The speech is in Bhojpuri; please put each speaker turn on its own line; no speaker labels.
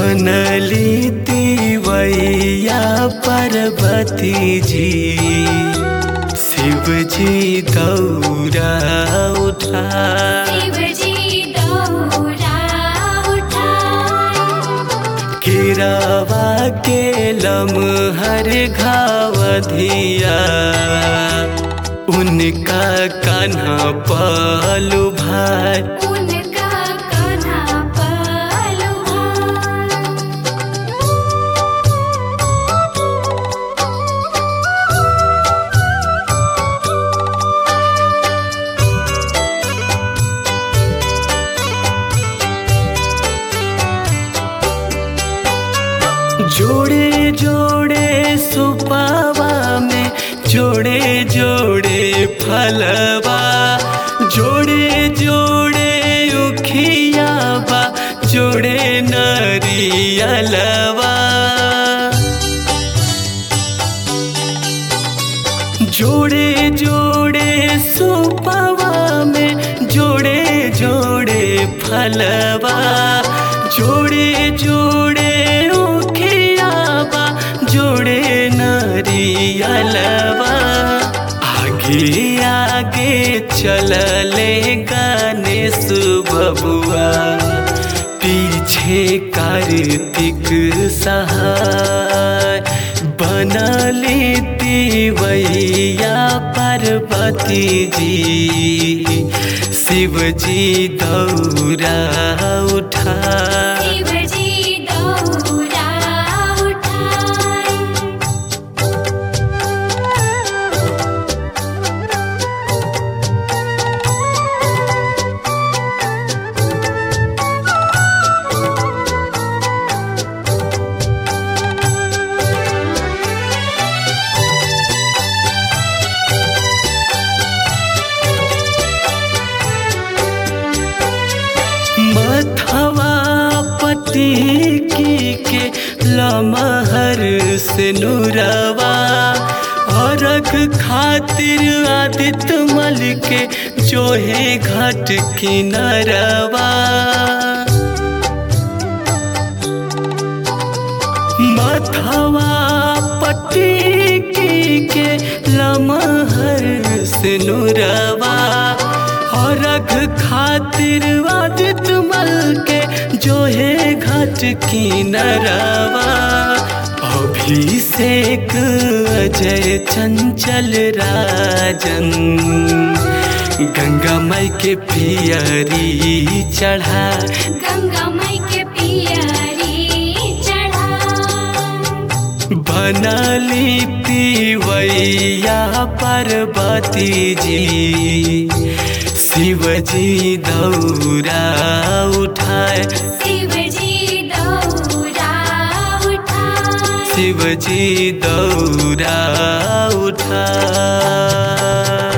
बनली तिवैया पार्वती जी शिव जी दौरा उठा
शिवजी दौरा उठाए
गिरावा के लमहर घावधिया उनका कान्हा पलू भाई
उनका कान्हा पलुभाए
जोड़े जोड़े सुपावा में जोड़े जोड़े फलवा जोड़े जोड़े उखियावा जोड़े नरियलवा जोड़े जोड़े सुपवा में जोड़े जोड़े फलवा जोड़े जोड़े उखियावा जोड़े नरियलवा आगे आगे चलले गणेश बबुआ पीछे कार्तिक सहाय बनली तिवैया पार्वती जी शिव जी दौरा उठा
शिवजी दौरा उठाए
मथवा पटी की के लमहर से नुरवा औरख खातिर आदित्य मल के जोहे घाट किनरवा मथवा पट्टी की के लमहर से नुरवा और रख खातिर आदित मल के जो है घाट की नरवा अभिषेक अजय चंचल राजन गंगा माई के पियरी चढ़ा
गंगा माई के पियरी चढ़ा
बनली तिवैया पार्वती जी शिव जी दौरा उठाए
शिवजी दौरा उठाए
शिव जी दौरा उठाए